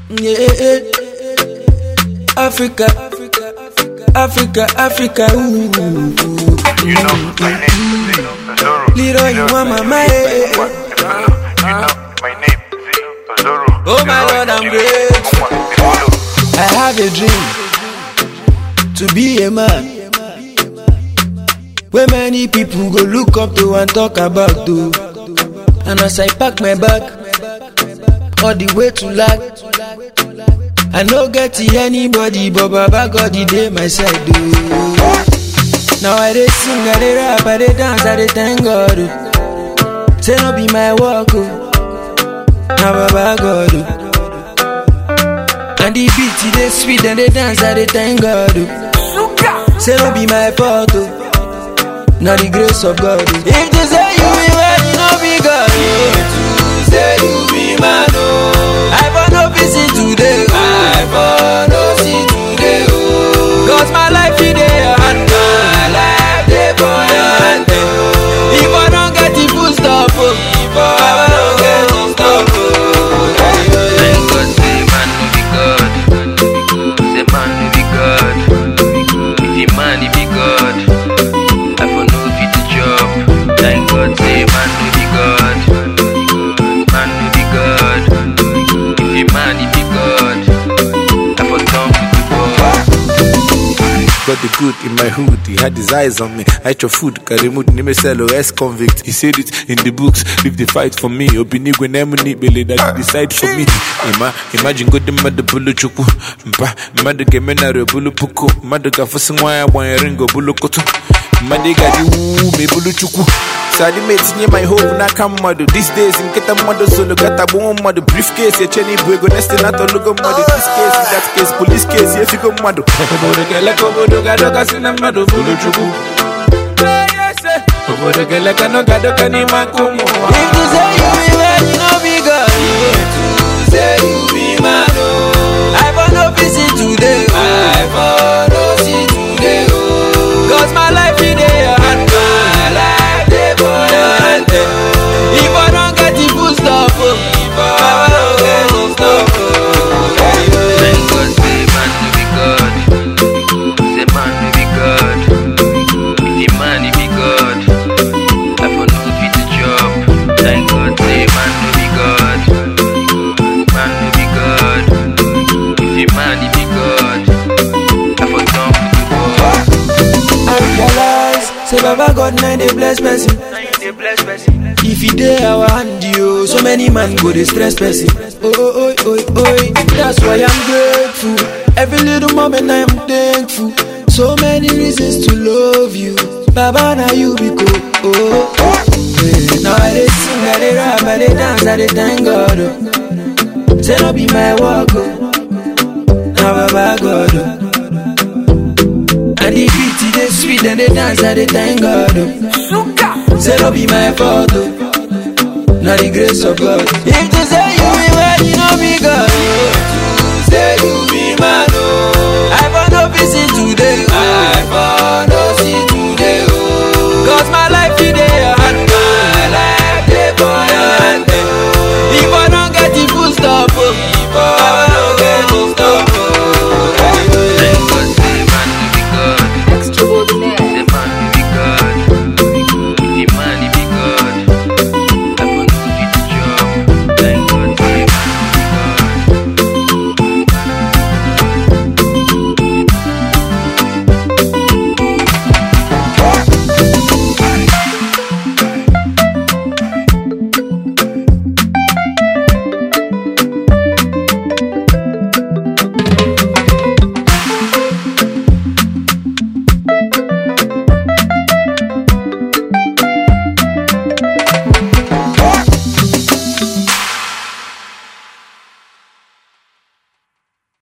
Yeah, Africa, Africa, Africa. Ooh. You know, my name is Zoro. Leroy, you want my mind. You know, my name is Zoro. Oh my Lord, I'm grateful. I have a dream to be a man. Where many people go look up to and talk about to. And as I pack my bag, all the way to lag. I no get to anybody, but Baba God the day my side do. Now I dey sing, I dey rap, I dey dance, I dey thank God. oh. Say no be my work, oh. Now Baba God. oh. And the beat it dey sweet, and they dance, I dey thank God. oh. Say no be my fault, oh. Now the grace of God. oh. If they say you be man, you no be God. Oh. To say you be man, oh. I for no visit today, oh. I for no see today, oh. Cause my life in there, and my life dey for your hand, oh. If I don't get the full stop, oh. If I don't get the stop, oh. Thank God, say man no be God. Say man no be God. If he man, he be God. I for no fit to job. Thank God, say man no be God. Man no be God. If he man, he be God. I for come to the world. Got the good in my hood, he had his eyes on me. I ate your food, carry mood, name sell ex convict. He said it in the books, leave the fight for me. Obinigwe nemuni bele that he decide for me. Ima, imagine go the mother bulu chuku. Mpa, mother gemena re bulu puku. Mother ga fusingwa ya wan ringo bulu kutu. Mother ga di woo me bulu chuku. Sadi mates near my home na come mother. These days in get a mother solo got a boom mother. Briefcase, a chenny buego nest not a logo mother. This case, in that case, police case, if you go mother. Obodo kele kobodo gado kasina mother bulu chuku. Obodo kele kano gado kani makumu. If you say you be man, you no be God. To say you be man, oh. I for no visit today, oh. I for no see today, oh. Cause my life in there, and my life dey for your hand, oh. If I don't get the full stop, oh. If I don't get the stop, oh. Thank God, say man no be God. Say man no be God. If he man, he be God. I for no fit to job. Thank God, say man no be God. Man no be God. If he man, he be God. I for come to the world. I realize, say Baba God now dey bless person. If he dey our hand, yo, so many man go dey stress person. Oh, oh, oh, oh, oh, that's why I'm grateful. Every little moment I'm thankful. So many reasons to love you. Baba, now you be cool. Oh, oh. Yeah. Now I dey sing, I dey rap, I dey dance, I dey thank God. Oh. Say no be my work, oh. Now Baba God, oh. And the beat it dey sweet and they dance and they thank God. Oh. Say no be my fault, oh. Now the grace of God. If they say you